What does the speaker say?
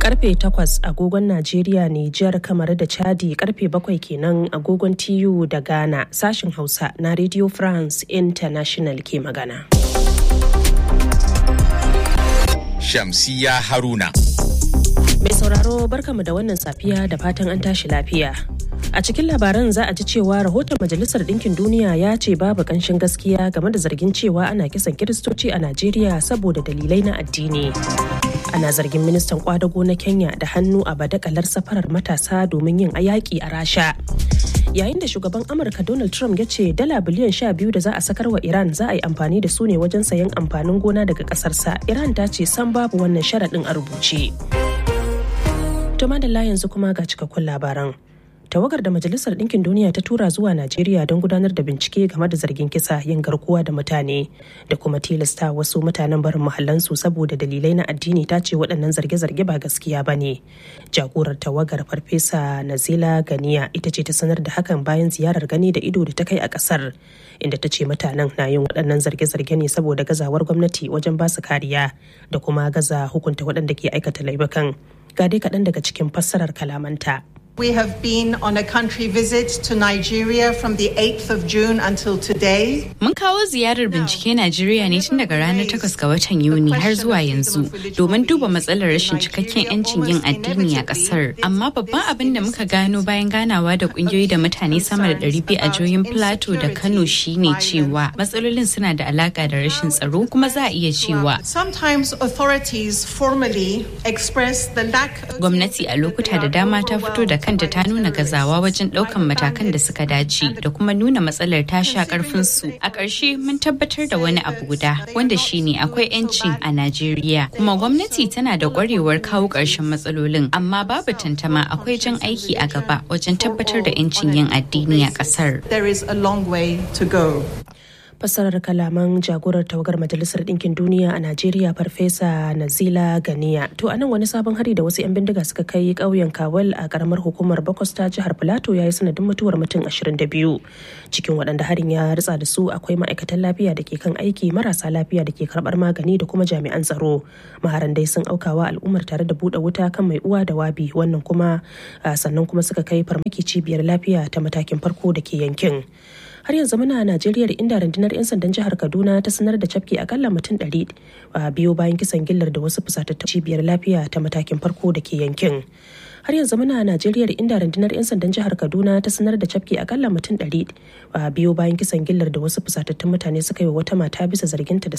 karfe 8 agogon Najeriya, Nijar, kamar da Chadi karfe 7 kenan agogon TU da Ghana sashin Hausa na Radio France International ke magana. Shamsiya Haruna. Mai sauraro barkamu da wannan safiya da fatan an tashi lafiya. A cikin labaran za a ji cewa rahoton Majalisar Ɗinkin Duniya ya ce babu ƙanshin gaskiya game da zargin cewa ana kisan Kiristoci a Najeriya saboda dalilai na addini. Ana zargin ministan kwadago na Kenya da hannu a badakalar safarar matasa domin yin ayaki a Rasha. Yayin da shugaban Amurka Donald Trump ya ce dala biliyan sha biyu da za a sakar wa Iran za a yi amfani da su ne wajen sayan amfanin gona daga ƙasarsa. Iran ta ce san babu wannan sharaɗin a rubuce. To madalla yanzu kuma ga cikakkun labaran. tawagar da majalisar ɗinkin duniya ta tura zuwa najeriya don gudanar da bincike game da zargin kisa yin garkuwa da mutane da kuma tilasta wasu mutanen barin mahallansu saboda dalilai na addini ta ce waɗannan zarge-zarge ba gaskiya ba ne jagorar tawagar farfesa nazila ganiya ita ce ta sanar da hakan bayan ziyarar gani da ido da ta kai a ƙasar inda ta ce mutanen na yin waɗannan zarge-zarge ne saboda gazawar gwamnati wajen ba su kariya da kuma gaza hukunta waɗanda ke aikata laifukan ga dai kaɗan daga cikin fassarar kalamanta We have been on a country visit to Nigeria from the 8th of June until today. Mun kawo ziyarar bincike Najeriya ne tun daga ranar 8 ga watan Yuni har zuwa yanzu domin duba matsalar rashin cikakken 'yancin yin addini a kasar. Amma babban abin da muka gano bayan ganawa da kungiyoyi da mutane sama da 200 a jihohin Plateau da Kano shine cewa matsalolin suna da alaka da rashin tsaro kuma za a iya cewa. Sometimes authorities formally express the lack Gwamnati a lokuta da dama ta fito da kanta ta nuna gazawa wajen ɗaukan matakan da suka dace da kuma nuna matsalar ta sha karfin su a ƙarshe mun tabbatar da wani abu guda wanda shine akwai 'yanci a najeriya kuma gwamnati tana da ƙwarewar kawo ƙarshen matsalolin amma babu tantama akwai jan aiki a gaba wajen tabbatar da 'yancin yin addini a ƙasar there is a long way to go. fassarar kalaman jagorar tawagar majalisar ɗinkin duniya a najeriya farfesa nazila ganiya to anan wani sabon hari da wasu 'yan bindiga suka kai ƙauyen kawal a karamar hukumar bakwas ta jihar filato ya yi sanadin mutuwar mutum 22 cikin waɗanda harin ya ritsa da su akwai ma'aikatan lafiya da ke kan aiki marasa lafiya da ke karɓar magani da kuma jami'an tsaro maharan dai sun aukawa al'ummar tare da buɗe wuta kan mai uwa da wabi wannan kuma sannan kuma suka kai farmaki cibiyar lafiya ta matakin farko da ke yankin har yanzu muna a najeriya inda rundunar 'yan sandan jihar kaduna ta sanar da cafke akalla mutum 100 a biyo bayan kisan gillar da wasu fusatattun cibiyar lafiya ta matakin farko da ke yankin har yanzu muna a najeriya inda rundunar 'yan sandan jihar kaduna ta sanar da cafke akalla mutum 100 a biyo bayan kisan gillar da wasu fusatattun mutane suka yi wa wata mata bisa zarginta da